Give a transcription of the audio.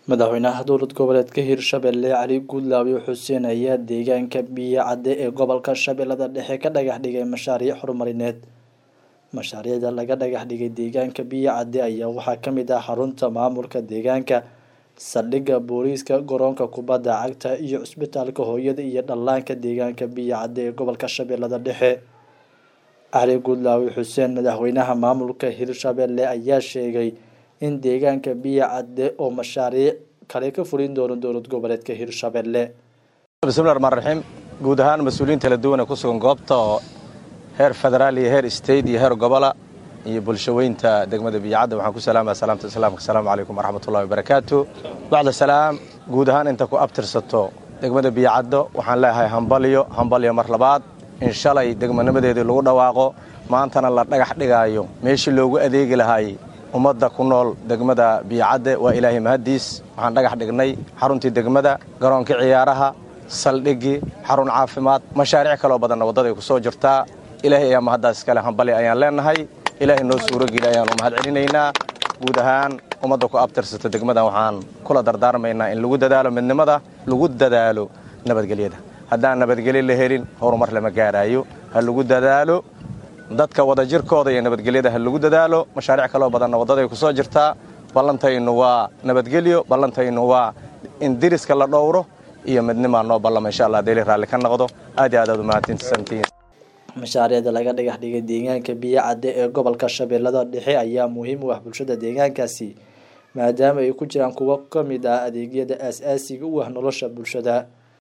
madaxweynaha dowlad goboleedka hirshabelle cali guudlaawe xuseen ayaa deegaanka biyo cadde ee gobolka shabeellada dhexe ka dhagax dhigay mashaariic horumarineed mashaariicda laga dhagax dhigay deegaanka biyo cadde ayaa waxaa ka mid ah xarunta maamulka deegaanka saldhigga booliiska garoonka kubadda cagta iyo cusbitaalka hooyada iyo dhallaanka deegaanka biyo cadde ee gobolka shabeellada dhexe cali guudlaawe xuseen madaxweynaha maamulka hirshabelle ayaa sheegay in deegaanka biyo cadde oo mashaariic kale ka fulin doono dowlad goboleedka hirshabelle bismillahi raxmaan raxiim guud ahaan mas-uuliyiin kala duwan ee ku sugan goobta oo heer federaal iyo heer state iyo heer gobola iyo bulshaweynta degmada biyocadda waxaan ku salaamaya salaamta islaamka asalaamu calaykum waraxmatullahi wabarakaatu bacda salaam guud ahaan inta ku abtirsato degmada biyocaddo waxaan leeyahay hambalyo hambalyo mar labaad in shalay degmanimadeedii lagu dhawaaqo maantana la dhagax dhigaayo meeshii loogu adeegi lahaay ummadda ku nool degmada biyocadde waa ilaahay mahaddiis waxaan dhagax dhignay xaruntii degmada garoonkii ciyaaraha saldhiggii xarun caafimaad mashaariic kaloo badanna waddaday ku soo jirtaa ilaahay ayaa mahaddaas iskale hambali ayaan leennahay ilaahay noo suurogeli ayaan u mahad celinaynaa guud ahaan ummadda ku abtirsata degmadan waxaan kula dardaarmaynaa in lagu dadaalo midnimada lagu dadaalo nabadgelyada haddaan nabadgelyo la helin horumar lama gaaraayo ha lagu dadaalo dadka wadajirkooda iyo nabadgelyada ha lagu dadaalo mashaariic kaloo badanna waddaday ku soo jirtaa ballantaynu waa nabadgelyo ballantaynu waa in diriska la dhowro iyo midnimaa noo ballama insha allah deeli raalli ka noqdo aad iyo aad aad umahadsantiin mashaariicda laga dhagax dhigay deegaanka biyo cadde ee gobolka shabeellada dhexe ayaa muhiim u ah bulshada deegaankaasi maadaama ay ku jiraan kuwo ka mid ah adeegyada aas-aasiga u ah nolosha bulshada